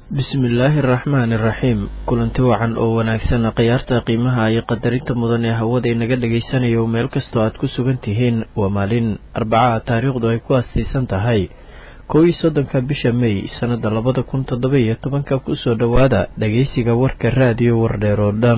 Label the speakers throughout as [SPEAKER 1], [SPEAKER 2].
[SPEAKER 1] bismillaahi araxmaani iraxiim kulanti wacan oo wanaagsan khiyaarta qiimaha iyo qadarinta mudan ee hawada inaga dhagaysanayo meel kastoo aad ku sugan tihiin waa maalin arbacaha taariikhdu ay ku astiisan tahay kow iyo soddonka bisha mey sannada labada kun toddoba iyo tobanka kusoo dhowaada dhageysiga warka raadiyo wardheer oo dhan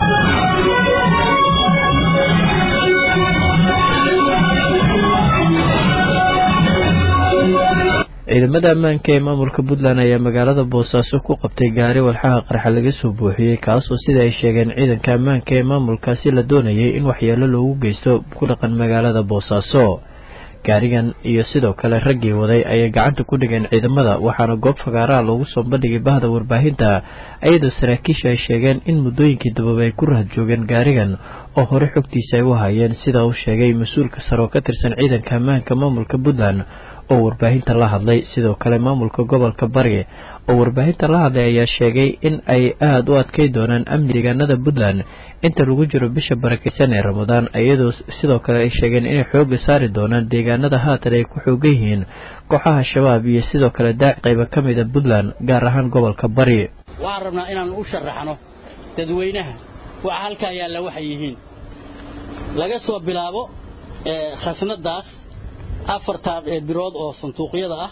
[SPEAKER 1] ciidamada ammaanka ee maamulka puntland ayaa magaalada boosaaso ku qabtay gaari walxaha qarxa laga soo buuxiyey kaasoo sida ay sheegeen ciidanka ammaanka ee maamulkaasi la doonayay in waxyeelo loogu geysto ku dhaqan magaalada boosaaso gaarigan iyo sidoo kale raggii waday ayay gacanta ku dhigeen ciidamada waxaana goob fagaaraha loogu soo bandhigay bahda warbaahinta iyadoo saraakiisha ay sheegeen in muddooyinkii dababa ay ku rahad joogeen gaarigan oo hore xogtiisa ay u hayeen sida uu sheegay mas-uulka sare oo ka tirsan ciidanka ammaanka maamulka puntland oo warbaahinta la hadlay sidoo kale maamulka gobolka bari oo warbaahinta la hadlay ayaa sheegay in ay aada u adkay doonaan amni deegaanada puntland inta lagu jiro bisha barakeysan ee ramadaan iyadoo sidoo kale ay sheegeen inay xooga saari doonaan deegaanada haatan ay ku xoogan yihiin kooxaha shabaab iyo sidoo kale daac qayba ka mida puntland gaar ahaan gobolka bari
[SPEAKER 2] waxaan rabnaa inaan u sharaxno dadweynaha waxa halkaa yaalla waxay yihiin laga soo bilaabo khasnadaas afartaa birood oo sanduuqyada ah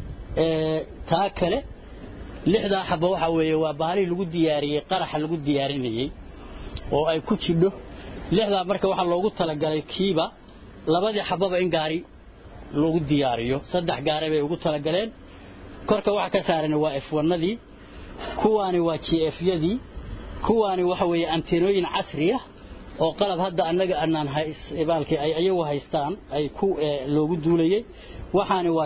[SPEAKER 2] taa kale lixdaa xaba waxaa weeye waa bahalihii lagu diyaariyey qaraxa lagu diyaarinayey oo ay ku jidho lixdaa marka waxaa loogu talagalay kiiba labadii xababa in gaari lagu diyaariyo saddex gaari bay ugu talagaleen korka waxa ka saaran waa efwanadii kuwaani waa j f yadii kuwaani waxa weeye anteenooyin casriya oo qalab hadda annaga anaan baalkii ay iyagu haystaan ay ku loogu duulayey waxaani waa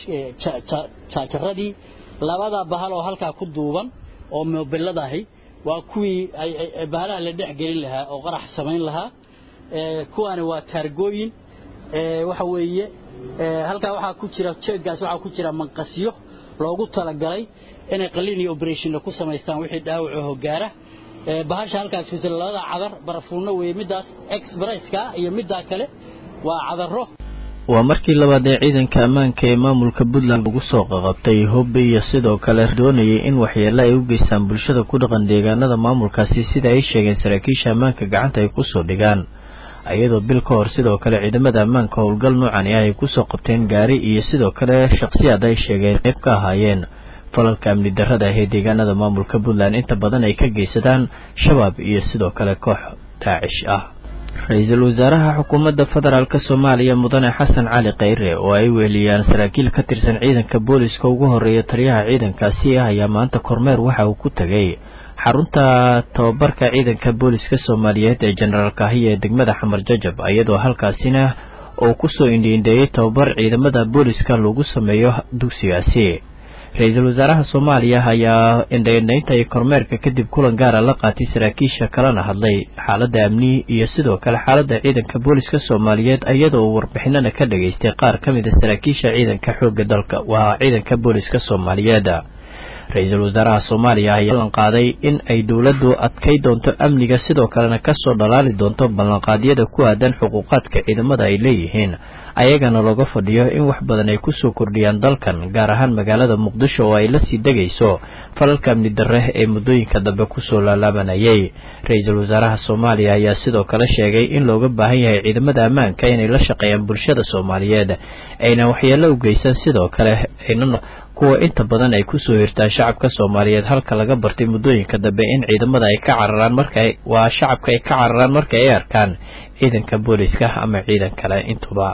[SPEAKER 2] jaajaradii labada bahal oo halkaa ku duuban oo mobiladahi waa kuwii bahalaha la dhex gelin lahaa oo qarax samayn lahaa kuwaani waa taargooyin waxa weeye halkaa waxaa ku jira jeeggaas waxaa ku jira manqasyo loogu talagalay inay qalin iyo oberationna ku samaystaan wixii dhaawacaho gaara bahasha halkaas ku jira labada cadar barafuunno weeye middaas expresska iyo middaa kale waa cadaro
[SPEAKER 1] waa markii labaad ee ciidanka ammaanka ee maamulka puntland lagu soo qaqabtay hubbi iyo sidoo kale doonayay in waxyeelo ay u geystaan bulshada ku dhaqan deegaanada maamulkaasi sida ay sheegeen saraakiisha ammaanka gacanta ay kusoo dhigaan iyadoo bil ka hor sidoo kale ciidamada ammaanka howlgal noocani ah ay kusoo qabteen gaari iyo sidoo kale shakhsiyaad ay sheegeen qayb ka ahaayeen falalka amni darrada ah ee deegaanada maamulka puntland inta badan ay ka geysadaan shabaab iyo sidoo kale koox daacish ah ra-iisul wasaaraha xukuumadda federaalk soomaaliya mudane xasan cali kheyre oo ay weeliyaan saraakiil ka tirsan ciidanka booliska ugu horeeya taliyaha ciidankaasi ah ayaa maanta kormeer waxa uu ku tegay xarunta tababarka ciidanka booliska soomaaliyeed ee jenaraal kahiya ee degmada xamar jajab iyadoo halkaasina uu kusoo indhiindheeyey tababar ciidamada booliska lagu sameeyo dugsigaasi ra-iisul wasaaraha soomaaliya ayaa indhaindhaynta iyo kormeerka kadib kulan gaara la qaatay saraakiisha kalena hadlay xaaladda amni iyo sidoo kale xaaladda ciidanka booliska soomaaliyeed iyadoo uu warbixinana ka dhageystay qaar ka mid a saraakiisha ciidanka xoogga dalka waa ciidanka booliska soomaaliyeed ra-iisul wasaaraha soomaaliya ayaa ballan qaaday in ay dowladdu adkay doonto amniga sidoo kalena kasoo dhalaali doonto ballanqaadyada ku aadan xuquuqaadka ciidamada ay leeyihiin ayagana looga fadhiyo in wax badan ay kusoo kordhiyaan dalkan gaar ahaan magaalada muqdisho oo ay la sii degayso falalka amni darre ee muddooyinka dambe kusoo laalaabanayay ra-iisul wasaaraha soomaaliya ayaa sidoo kale sheegay in looga baahan yahay ciidamada ammaanka inay la shaqeeyaan bulshada soomaaliyeed ayna waxyeelo u geysan sidoo kale ayna kuwa inta badan ay kusoo hirtaan shacabka soomaaliyeed halka laga bartay muddooyinka dambe in ciidamada ay ka cararaan marka waa shacabka ay ka cararaan marka ay arkaan ciidanka booliska ama ciidan kale intuba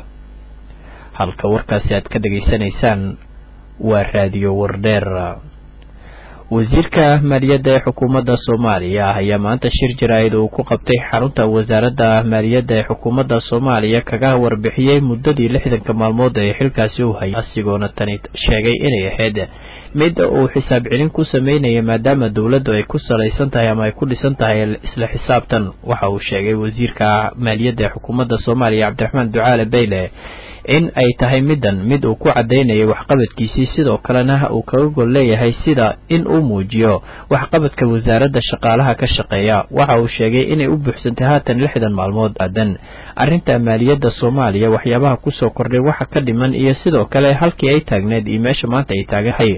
[SPEAKER 1] halka warkaasi aad ka dhageysanaysaan waa raadiyo wardheer wasiirka maaliyadda ee xukuumadda soomaaliya ayaa maanta shir jaraa'id uu ku qabtay xarunta wasaaradda maaliyadda ee xukuumadda soomaaliya kaga warbixiyey muddadii lixdanka maalmood ee xilkaasi u hayay asigoona tani sheegay inay ahayd mid uu xisaab celin ku sameynaya maadaama dowladdu ay ku salaysan tahay ama ay ku dhisan tahay isla xisaabtan waxa uu sheegay wasiirka maaliyadda ee xukuumadda soomaaliya cabdiraxmaan ducaale bayle in ay tahay middan mid uu ku caddaynayay waxqabadkiisii sidoo kalena uu kaga gol leeyahay sida in uu muujiyo waxqabadka wasaaradda shaqaalaha ka shaqeeya waxa uu sheegay inay u buuxsantay haatan lixdan maalmood aadan arrinta maaliyadda soomaaliya waxyaabaha kusoo kordhay waxa ka dhiman iyo sidoo kale halkii ay taagneed iyo meesha maanta ay taagahay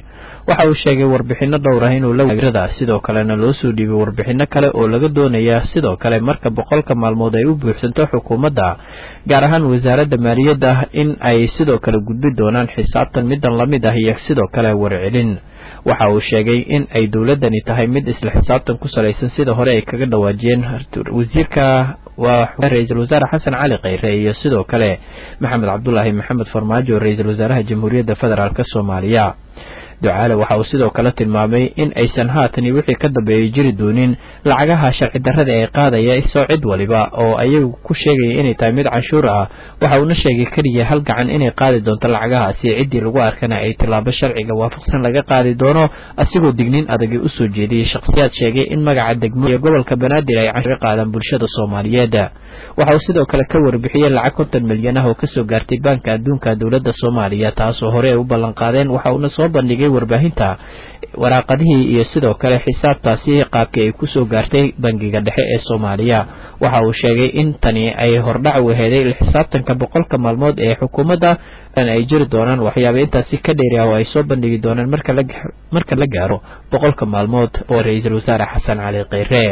[SPEAKER 1] waxa uu sheegay warbixino dhowr ah inuu lawirada sidoo kalena loo soo dhiibay warbixino kale oo laga doonaya sidoo kale marka boqolka maalmood ay u buuxsanto xukuumadda gaar ahaan wasaaradda maaliyadda in ay sidoo kale gudbi doonaan xisaabtan midan lamid ah iyo sidoo kale warcelin waxa uu sheegay in ay dowladani tahay mid isla xisaabtan ku salaysan sida hore ay kaga dhawaajiyeen wasiirka waa ra-iisul wasaare xasan cali kheyre iyo sidoo kale maxamed cabdulaahi maxamed farmaajo ra-iisul wasaaraha jamhuuriyadda federaalk soomaaliya ducaale waxa uu sidoo kale tilmaamay in aysan haatan iyo wixii ka dambeeyay jiri doonin lacagaha sharci darrada ee qaadaya isoo cid waliba oo ayagu ku sheegaya inay tahay mid canshuur ah waxa uuna sheegay keliya hal gacan inay qaadi doonto lacagahaasi ciddii lagu arkana ay tilaabo sharciga waafaqsan laga qaadi doono asigoo digniin adagii usoo jeediyey shakhsiyaad sheegay in magaca degmo iyo gobolka banaadir ay canshuur qaadaan bulshada soomaaliyeed waxa uu sidoo kale ka warbixiyey lacag konton milyan ah oo kasoo gaartay baanka adduunka dowladda soomaaliya taasoo hore ay u ballanqaadeen waxa uuna soo bandhigay warbaahinta waraaqadihii iyo sidoo kale xisaabtaasi qaabkii ay kusoo gaartay bangiga dhexe ee soomaaliya waxa uu sheegay in tani ay hordhac u heeday xisaabtanka boqolka maalmood ee xukuumadda ay jiri doonaan waxyaaba intaasi ka dheeri ah oo ay soo bandhigi doonaan marka la gaaro boqolka maalmood oo ra-iisul wasaare xasan cali kheyre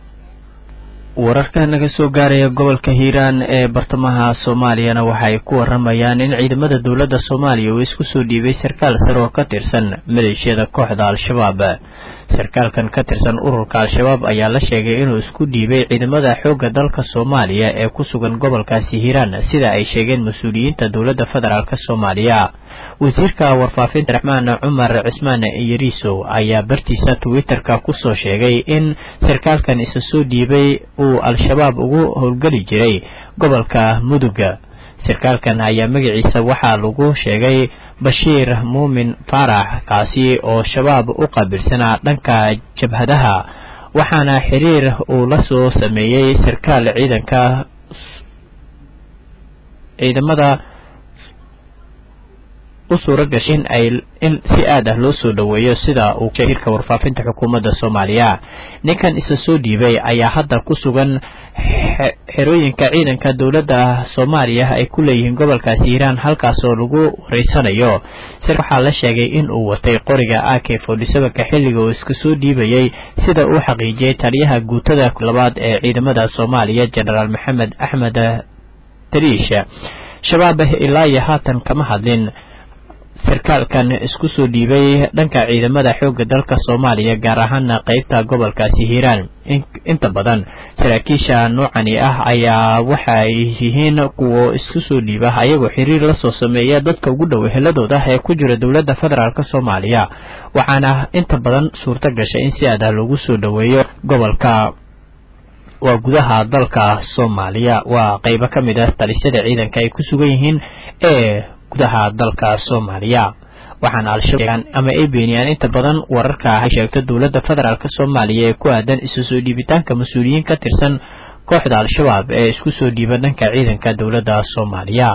[SPEAKER 1] wararka naga soo gaaraya gobolka hiiraan ee bartamaha soomaaliyana waxaay ku waramayaan in ciidamada dowladda soomaaliya uu isku soo dhiibay sarkaal sare oo ka tirsan maleeshiyada kooxda al-shabaab sarkaalkan ka tirsan ururka al-shabaab ayaa la sheegay inuu isku dhiibay ciidamada xoogga dalka soomaaliya ee ku sugan gobolkaasi hiiraan sida ay sheegeen mas-uuliyiinta dowladda federaalk soomaaliya wasiirka warfaafinta raxmaan cumar cismaan yariisow ayaa bartiisa twitter-ka kusoo sheegay in sarkaalkan isa soo dhiibay uu al-shabaab ugu howlgeli jiray gobolka muduga sarkaalkan ayaa magaciisa waxaa lagu sheegay bashiir muumin faarax kaasi oo shabaab u qaabilsanaa dhanka jabhadaha waxaana xiriir uu la soo sameeyey sarkaal ciidanka ciidamada u suura gashay in ay in si aad ah loo soo dhoweeyo sida uu shirka warfaafinta xukuumadda soomaaliya ninkan isa soo dhiibay ayaa hadda ku sugan xerooyinka ciidanka dowladda soomaaliya ay ku leeyihiin gobolkaasi hiiraan halkaasoo lagu wareysanayo sir waxaa la sheegay in uu watay qoriga a k forty sevenka xilliga uu iska soo dhiibayey sida uu xaqiijiyey taliyaha guutada labaad ee ciidamada soomaaliya jenaraal maxamed axmed tariish shabaab ilaa iyo haatan kama hadlin sarkaalkan isku soo dhiibay dhanka ciidamada xoogga dalka soomaaliya gaar ahaana qeybta gobolkaasi hiiraan inta badan saraakiisha noocani ah ayaa waxa ay yihiin kuwo isku soo dhiiba ayagoo xiriir lasoo sameeya dadka ugu dhow eheladooda ee ku jira dowladda federaalk soomaaliya waxaana inta badan suurto gashay in si adah lagu soo dhoweeyo gobolka waa gudaha dalka soomaaliya waa qeybo ka mid ah talisyada ciidanka ay ku sugan yihiin ee gudaha dalka soomaaliya waxaana al-shabaab ama ay beeniyaan inta badan wararka ay sheegto dowladda federaalk soomaaliya ee ku aadan isu soo dhiibitaanka mas-uuliyiin ka tirsan kooxda al-shabaab ee isku soo dhiiba dhanka ciidanka dowladda soomaaliya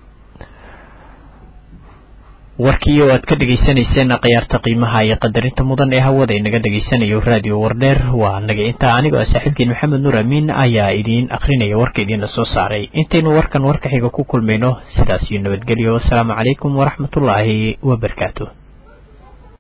[SPEAKER 1] warkii oo aad ka dhegaysanayseen khiyaarta qiimaha iyo qadarinta mudan ee hawada inaga dhegaysanayo raadiyo wardheer waa naga intaa anigoo saaxiibkiin maxamed nuur amiin ayaa idiin akrinaya warka idiinla soo saaray intaynu warkan warka xiga ku kulmayno sidaas iyo nabadgelyo wasalaamu calaykum waraxmatullaahi wabarakaatu